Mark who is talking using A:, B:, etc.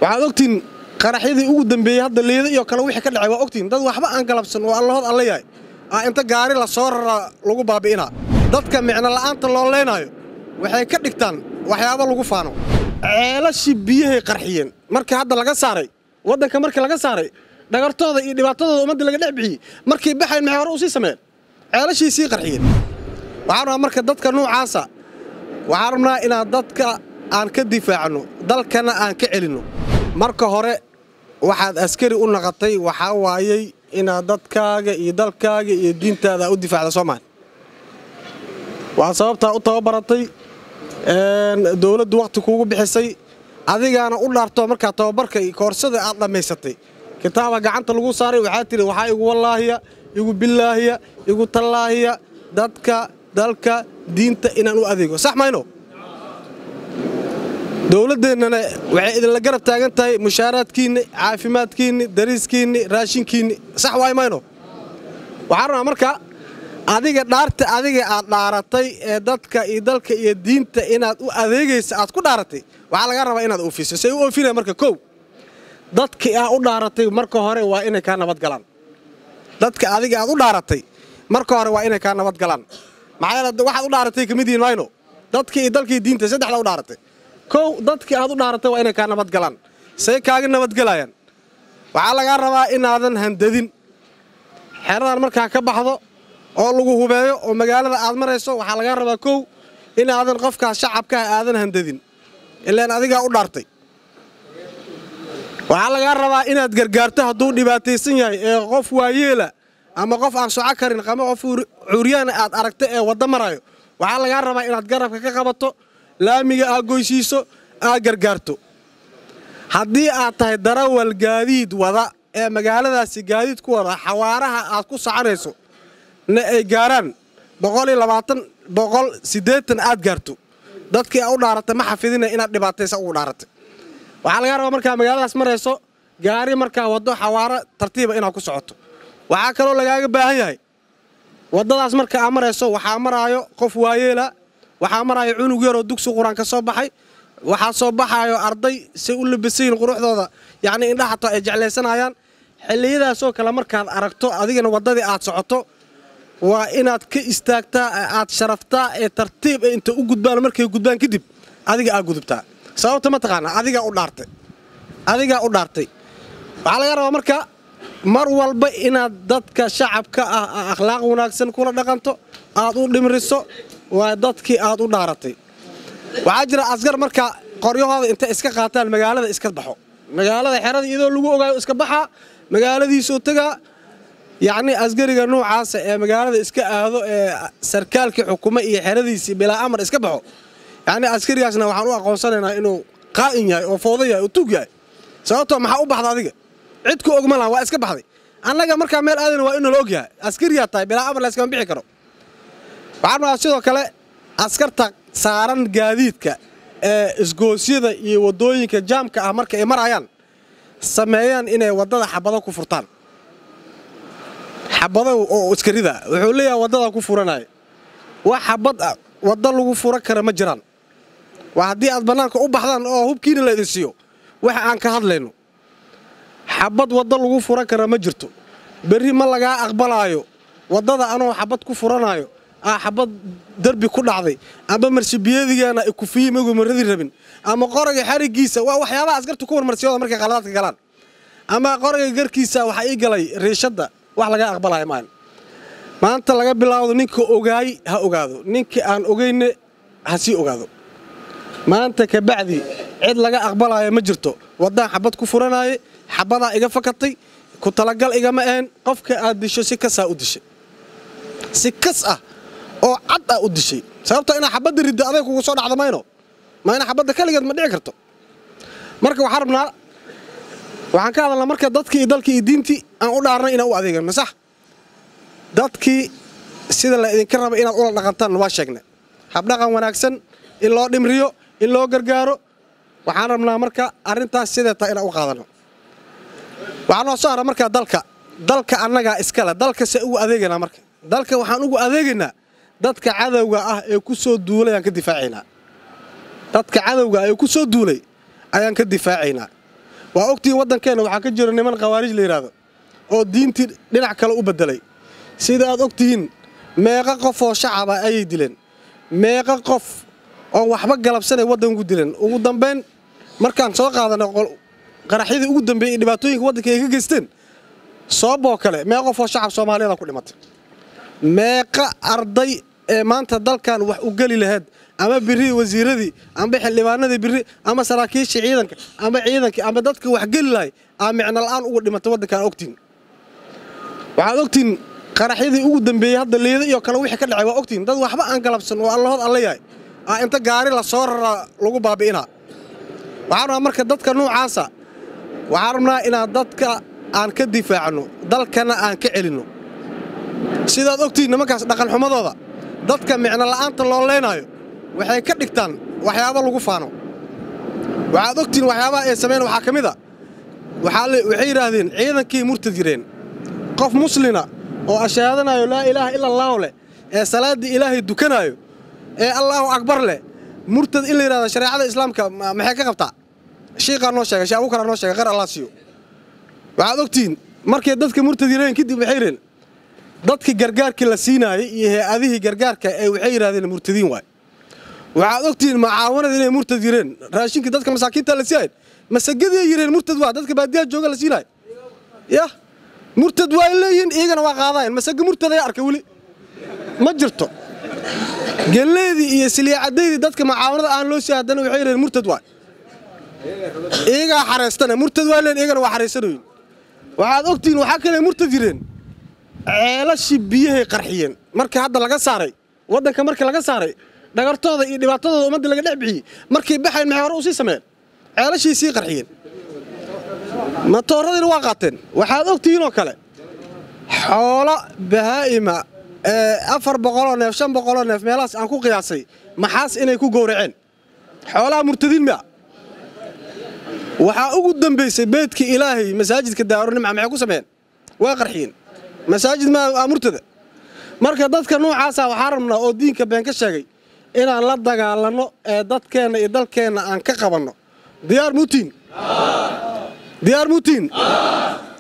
A: waxaad ogtiin qaraxyadii ugu dambeeyey hadda leeda iyo kale wixii ka dhacay waa ogtiin dad waxba aan galabsan oo allahood alla yahay aa inta gaari la soo raraa lagu baabi'inaa dadka micno la'aanta loo leynaayo waxay ka dhigtaan waxyaabo lagu faano ceelashii biyahay qarxiyeen markii hadda laga saaray waddanka markii laga saaray dhagartooda iyo dhibaatadooda ummadda laga dhex bixiyey markay baxayn maxay hore u sii sameeyeen ceelashii sii qarxiyeen waxaan rabaa marka dadka noocaasa waxaan rabnaa inaan dadka aan ka difaacno dalkana aan ka celinno marka hore waxaad askari u naqatay waxaa waayey inaad dadkaaga iyo dalkaaga iyo diintaada u difaacda soomaali waa sababtaa u tababaratay dowladdu wakhti kuugu bixisay adigaana u dhaarto markaa tababarka iyo koorsada aad dhammaysatay kitaaba gacanta lagu saaray waxaa tidhi waxaa igu wallaahiya igu billaahiya igu tallaahiya dadka dalka diinta inaan u adeego sax mayno dowladdeennana waxay idinla garab taagan tahay mushaaraadkiinni caafimaadkiinni dariiskiinni raashinkiinni sax waay mayno waxaan rabnaa marka adiga dhaarta adiga aad dhaaratay ee dadka iyo dalka iyo diinta inaad u adeegaysa aad ku dhaaratay waxaa laga rabaa inaad oofiso say u oofinaya marka kow dadkii aa u dhaaratay marka hore waa inay kaa nabad galaan dadka adiga aad u dhaaratay marka hore waa inay kaa nabad galaan maxaa yeele waxaad u dhaaratay ka mid yihiin mayno dadkii iyo dalkii diinta saddexda u dhaaratay kow dadkii aad u dhaaratay waa inay kaa nabad galaan say kaaga nabadgelayaan waxaa lagaa rabaa inaadan handadin xeradan markaa ka baxdo oo lagu hubeeyo oo magaalada aad marayso waxaa lagaa rabaa kow inaadan qofkaas shacabkaah aadan handadin ilaan adigaa u dhaartay waxaa lagaa rabaa inaad gargaarto hadduu dhibaataysan yahay ee qof waayeela ama qof aan soco karin ama qof curyaana aad aragto ee wadda marayo waxaa lagaa rabaa inaad garabka ka qabato laamiga aad goysiiso aad gargaarto haddii aad tahay darawal gaadiid wada ee magaaladaasi gaadiid ku wada xawaaraha aad ku soconayso na ay gaaraan boqoliyo labaatan boqol siddeetan aad gaarto dadkii aa u dhaaratay ma xafidina inaad dhibaataysa ugu dhaaratay waxaa lagaa rabaa markaa magaaladaas marayso gaari markaa waddo xawaaro tartiiba inaad ku socoto waxaa kaloo lagaaga baahan yahay waddadaas marka aa marayso waxaa maraayo qof waayeela waxaa maraayo cunug yaroo dugsi qur-aan ka soo baxay waxaa soo baxaayo arday say u labisayiin quruxdooda yacnii indhahato ay jeclaysanayaan xilliyadaasoo kale markaad aragto adigana waddadii aad socoto waa inaad ka istaagtaa aad sharaftaa ee tartiib ee inta u gudbaan markay gudbaan kadib adiga aad gudubtaa sababta ma taqaanaa adigaa u dhaartay adigaa u dhaartay waxaa laga rabaa marka mar walba inaad dadka shacabka ah akhlaaq wanaagsan kula dhaqanto aad u dhimriso waa dadkii aad u dhaaratay waxaa jira askar marka qoryahooda intay iska qaataan magaalada iska baxo magaalada xerada iyadoo lagu ogaayo iska baxaa magaaladiisuu tagaa yacnii askariga noocaasa ee magaalada iska aado ee sarkaalkii xukumo iyo xeradiisii bilaa amar iska baxo yacnii askarigaasna waxaan u aqoonsanaynaa inuu qaa'in yahay oo fooda yahay oo tuug yahay sababtoo maxaa u baxda adiga cid ku ogma laha waa iska baxday annaga markaa meel aadana waa inuu la og yahay askariyaa tahay bilaa amar layskama bixi karo waxaan rabaa sidoo kale askarta saaran gaadiidka ee isgoosyada iyo waddooyinka jaamka ah marka ay marayaan sameeyaan inay waddada xabado ku furtaan xabado oo iskarida wuxuu leeyahay waddada ku furanaya wax xabad ah wadda lagu fura kara ma jiraan waa haddii aad bannaanka u baxdaan oo hubkiina la idin siiyo waxa aan ka hadlayno xabad wadda lagu furan kara ma jirto berri ma lagaa aqbalaayo waddada anoo xabad ku furanaayo aa xabad derbi ku dhacday ama marshabiyeedigaana ay kufiye magu maradi rabin ama qorayga xarigiisa waa waxyaabaha askarta ku warmarsiyooda markay qaladaadka galaan ama qorayga garkiisa waxaa ii galay riishadda wax lagaa aqbalaya maan maanta laga bilaawdo ninka ogaay ha ogaado ninka aan ogayne ha sii ogaado maanta kabacdi cid laga aqbalaayo ma jirto waddaan xabad ku furanaaye xabadaa iga fakatay ku talagal igama ahayn qofka aad disho si kasaa u dishay si kas ah oo cad ah u dishay sababtoo inaa xabadda riddo aday kugu soo dhacda mayno ma ina xabadda keligeed ma dhici karto marka waxaan rabnaa waxaan ka hadalnaa marka dadkii iyo dalkii iyo diintii aan u dhaarnay inaan u adeegan masax dadkii sida la idinka raba inaad ula dhaqantaan waa sheegna habdhaqan wanaagsan in loo dhimriyo in loo gargaaro waxaan rabnaa marka arrintaas sidee taa inaan u qaadano waxaa noo soo hara markaa dalka dalka annagaa iskale dalka se ugu adeegaynaa marka dalka waxaan ugu adeegaynaa dadka cadowga ah ee ku soo duulay aan ka difaacaynaa dadka cadowga ah ee ku soo duulay ayaan ka difaacaynaa waa ogtihiin waddankeenna waxaa ka jira niman khawaarij la yidhaahdo oo diintii dhinac kale u beddelay sida aad ogtihiin meeqa qof oo shacaba ayay dileen meeqa qof oo waxba galabsanay waddanku dileen ugu dambayn markaan soo qaadanay qaraxyadii ugu dambeeyey dhibaatooyinka waddanka ay ka geysteen sooboo kale meeqa qof oo shacab soomaaliyeeda ku dhimatay meeqa arday ee maanta dalkan wax u geli lahayd ama biri wasiiradii amba xildhibaanadii biri ama saraakiishii ciidanka ama ciidankii ama dadka wax geli lahay aa micno la'aan uga dhimatay waddankaan ogtiin waxaad ogtiin qaraxyadii ugu dambeeyey hadda liida iyo kale wixii ka dhacay waa ogtiin dad waxba aan galabsan oo allahood alla yahay aa inta gaari la soo raraa lagu baabi'inaa waxaan rabaa marka dadka nuucaasa waxaan rabnaa inaan dadka aan ka difaacno dalkana aan ka celinno sidaad ogtiin nimankaas dhaqanxumadooda dadka micno la'aanta loo leynaayo waxay ka dhigtaan waxyaabo lagu faano waxaad ogtiin waxyaabaha ay samayn waxaa ka mid a waxay yidhaahdeen ciidankii murtad yireen qof muslina oo ashaadanayo laa ilaaha ila allaahu leh ee salaaddii ilaahay dukanaayo ee allaahu akbar leh murtad in la yidhahdo shareecada islaamka maxay ka qabtaa shiiqaa noo sheegay shee abuukaraa noo sheegay qar allah siiyo waxaad ogtihiin markay dadka murtad yireen kadib waxay yidheen dadkii gargaarkii la siinaayey iyo hay-adihii gargaarka ee waxay yidhahdeen murtadiin waay waxaad ogtihiin macaawanada inay murtad yireen raashinkii dadka masaakiinta la siiyayn masagadiiay yireen murtad waa dadka baadiyaha jooga la siinaay yah murtad waa leeyihiin iyagana waa qaadayan masaga murtaday arkay weli ma jirto gelleydii iyo siliicadaydii dadka macaawanada aan loo sii haddana waxay yidheen murtad waay iyagaa xareystana murtad waa leen iyagana waa xareysanayin waxaad ogtihiin waxaa kale murtad yireen ceelashii biyahay qarxiyeen markii hadda laga saaray waddanka markii laga saaray dhagartooda iyo dhibaatadooda ummadda laga dhex bixiyey markay baxayn maxay hore u sii sameeyeen ceelashii sii qarxiyeen matooradiina waa qaateen waxaad ogtihiinoo kale xoolo bahaa'ima ee afar boqoloo neef shan boqoloo neef meelahaas aan ku qiyaasay maxaas inay ku gowraceen xoolaha murtadiin miya waxaa ugu dambaysay beydkii ilaahay masaajidka daarunimca maxay ku sameeyeen waa qarxiyeen masaajid maa murtada marka dadka nuucaasa waxaa rabnaa oo diinka been ka sheegay inaan la dagaalanno ee dadkeenna iyo dalkeenna aan ka qabanno diyaar muutiin diyaar muutiin